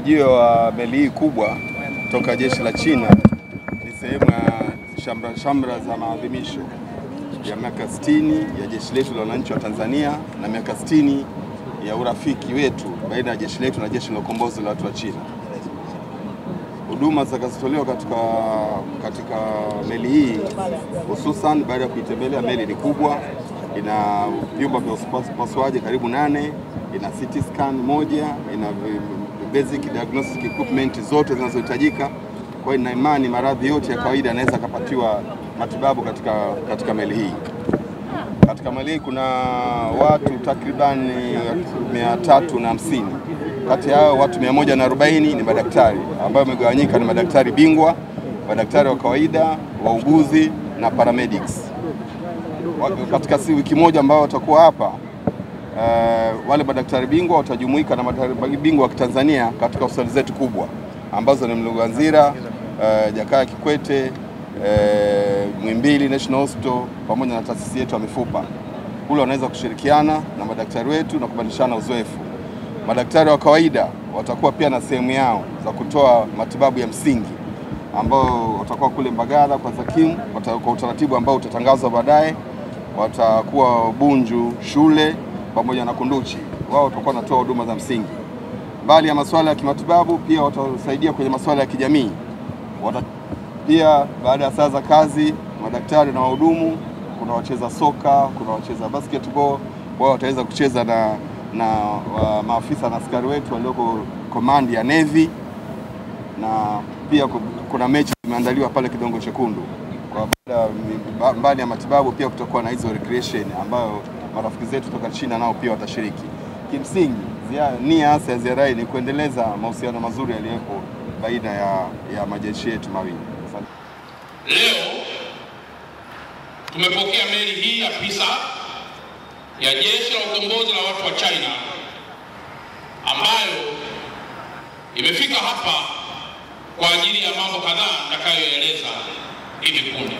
Ujio wa meli hii kubwa toka jeshi la China ni sehemu ya shamra shamra za maadhimisho ya miaka 60 ya jeshi letu la wananchi wa Tanzania na miaka 60 ya urafiki wetu baina ya jeshi letu na jeshi la ukombozi la watu wa China. Huduma zitakazotolewa katika, katika meli hii hususan baada ya kuitembelea, meli ni kubwa, ina vyumba vya upasuaji karibu nane, ina CT scan moja, ina basic diagnostic equipment zote zinazohitajika. Kwa hiyo nina imani maradhi yote ya kawaida yanaweza akapatiwa matibabu katika, katika meli hii. Katika meli hii kuna watu takriban mia tatu na hamsini kati ya hao watu 140 ni madaktari ambao wamegawanyika, ni madaktari bingwa, madaktari wa kawaida, wauguzi na paramedics. Katika si wiki moja ambao watakuwa hapa uh, wale madaktari bingwa watajumuika na madaktari bingwa wa Kitanzania katika hospitali zetu kubwa ambazo ni Mloganzila, uh, Jakaya Kikwete, uh, Muhimbili National Hospital pamoja na taasisi yetu ya mifupa. Kule wanaweza kushirikiana na madaktari wetu na kubadilishana uzoefu. Madaktari wa kawaida watakuwa pia na sehemu yao za kutoa matibabu ya msingi ambao watakuwa kule Mbagala kwa Zakimu kwa utaratibu ambao utatangazwa baadaye. Watakuwa Bunju shule pamoja na Kunduchi, wao watakuwa wanatoa huduma za msingi. Mbali ya masuala ya kimatibabu, pia watasaidia kwenye masuala ya kijamii. Wata pia baada ya saa za kazi, madaktari na wahudumu, kuna wacheza soka, kuna wacheza basketball, wao wataweza kucheza na na wa maafisa na askari wetu walioko komandi ya Navy, na pia kuna mechi zimeandaliwa pale Kidongo Chekundu. Kwa baada mbali ya matibabu, pia kutakuwa na hizo recreation ambayo marafiki zetu kutoka China nao pia watashiriki. Kimsingi nia hasa ya ziara hii ni kuendeleza mahusiano mazuri yaliyopo baina ya, ya majeshi yetu mawili. Leo tumepokea meli hii ya Pisa ya jeshi la ukombozi la watu wa China ambayo imefika hapa kwa ajili ya mambo kadhaa nitakayoeleza hivi punde.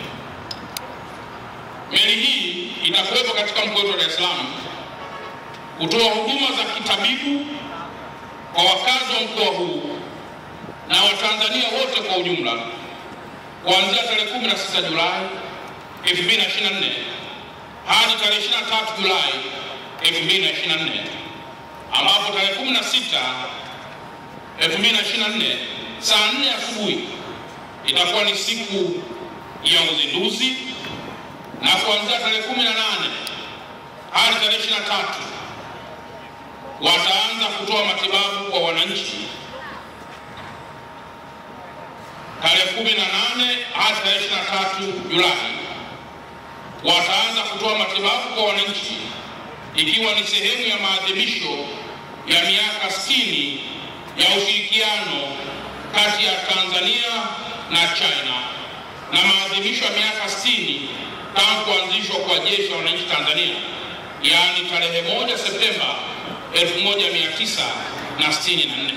Meli hii itakuwepo katika mkoa wetu wa Dar es Salaam kutoa huduma za kitabibu kwa wakazi wa mkoa huu na Watanzania wote kwa ujumla kuanzia tarehe 16 Julai 2024 hadi tarehe 23 Julai 2024 ambapo tarehe 16 2024 saa 4 asubuhi itakuwa ni siku ya uzinduzi na kuanzia tarehe 18 hadi tarehe 23 wataanza kutoa matibabu kwa wananchi. Tarehe 18 hadi tarehe 23 Julai wataanza kutoa matibabu kwa wananchi ikiwa ni sehemu ya maadhimisho ya miaka 60 ya ushirikiano kati ya Tanzania na China na maadhimisho ya miaka 60 tangu kuanzishwa kwa jeshi la wananchi Tanzania, yaani tarehe moja Septemba 1964.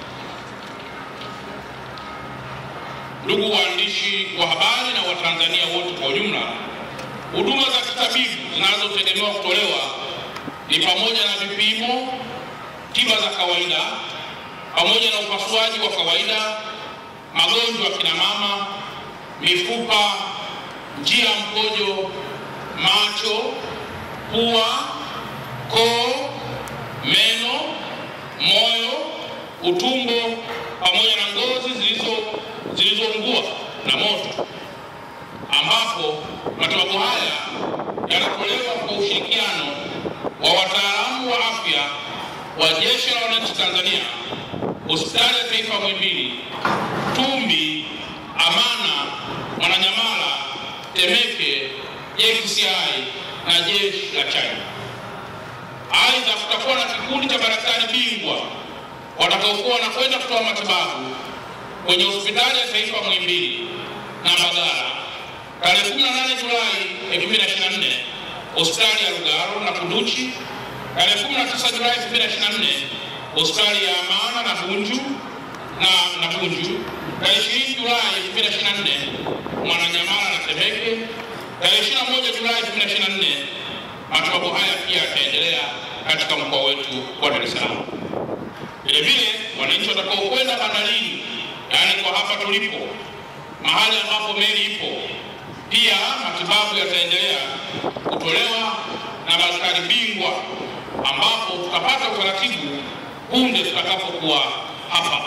Ndugu waandishi wa habari na Watanzania wote kwa ujumla, huduma za kitabibu zinazotegemewa kutolewa ni pamoja na vipimo, tiba za kawaida, pamoja na upasuaji wa kawaida, magonjwa ya kina mama, mifupa, njia ya mkojo, macho, pua, koo, meno, moyo, utumbo pamoja na ngozi zilizo zilizoungua na moto, ambapo matibabu haya yanatolewa kwa ushirikiano wa wataalamu wa afya wa Jeshi la Wananchi Tanzania, Hospitali ya Taifa Muhimbili, Tumbi, Amana, Mwananyamala, Temeke, JKCI na jeshi la China. Aidha, kutakuwa na kikundi cha madaktari bingwa watakaokuwa wanakwenda kutoa matibabu kwenye hospitali ya taifa Muhimbili na Mbagala tarehe 18 Julai 2024, hospitali ya Lugalo na Kunduchi tarehe 19 Julai 2024, hospitali ya Amana na Bunju na na Bunju tarehe 20 Julai 2024, Mwananyamala na Temeke tarehe 21 Julai 2024. Matibabu haya pia yataendelea katika mkoa wetu wa Dar es Salaam. Vile vile wananchi watakaokwenda bandarini, yaani kwa hapa tulipo, mahali ambapo meli ipo, pia matibabu yataendelea kutolewa na madaktari bingwa, ambapo tutapata utaratibu punde tutakapokuwa hapa.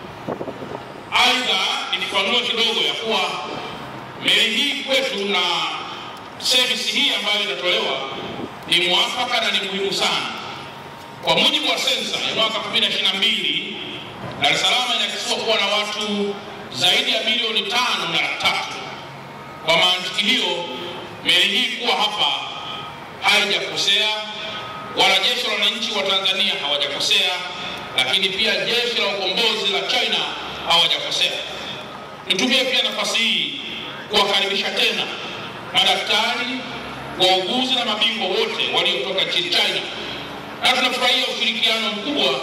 Aidha, nikifanua kidogo ya kuwa meli hii kwetu na servisi hii ambayo inatolewa ni mwafaka na ni muhimu sana. Kwa mujibu wa sensa ya mwaka 2022 Dar es Salaam inakisiwa kuwa na watu zaidi ya milioni tano na laki tatu. Kwa mantiki hiyo, meli hii kuwa hapa haijakosea, wala jeshi la wananchi wa Tanzania hawajakosea, lakini pia jeshi la ukombozi la China hawajakosea. Nitumie pia nafasi hii kuwakaribisha tena madaktari, wauguzi na mabingwa wote waliotoka nchini China, na tunafurahia ushirikiano mkubwa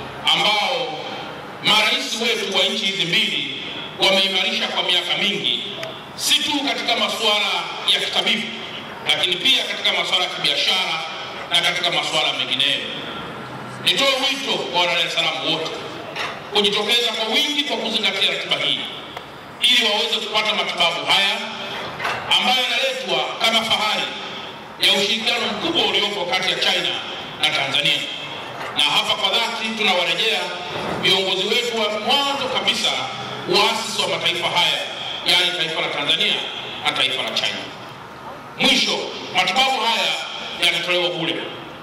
ambao marais wetu wa nchi hizi mbili wameimarisha kwa miaka mingi, si tu katika masuala ya kitabibu, lakini pia katika masuala ya kibiashara na katika masuala mengineyo. Nitoe wito kwa wana Dar es Salaam wote kujitokeza kwa wingi kwa kuzingatia ratiba hii ili waweze kupata matibabu haya ambayo yanaletwa kama fahari ya ushirikiano mkubwa uliopo kati ya China na Tanzania. Na hapa kwa dhati tunawarejea viongozi wetu wa mwanzo kabisa, waasisi wa mataifa haya, yaani taifa la Tanzania na taifa la China. Mwisho, matibabu haya yatatolewa bure.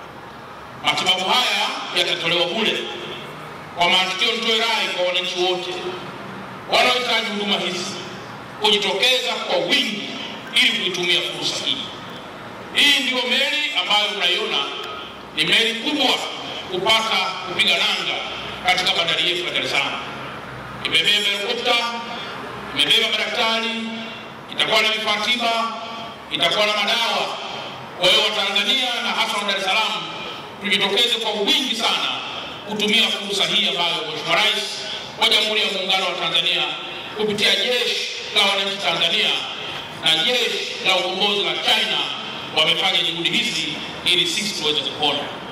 Matibabu haya yatatolewa bure. Kwa matukio, nitoe rai kwa wananchi wote wanaohitaji huduma hizi kujitokeza kwa wingi ili kuitumia fursa hii. Hii ndiyo meli ambayo mnaiona ni meli kubwa kupata kupiga nanga katika bandari yetu ya Dar es Salaam. Imebeba helikopta, imebeba madaktari, itakuwa na vifaa tiba, itakuwa na madawa. Kwa hiyo Watanzania na hasa wa Dar es Salaam tujitokeze kwa wingi sana kutumia fursa hii ambayo Mheshimiwa Rais wa Jamhuri ya Muungano wa Tanzania kupitia jeshi la wananchi Tanzania na jeshi la ukombozi la China wamefanya juhudi hizi ili sisi tuweze kupona.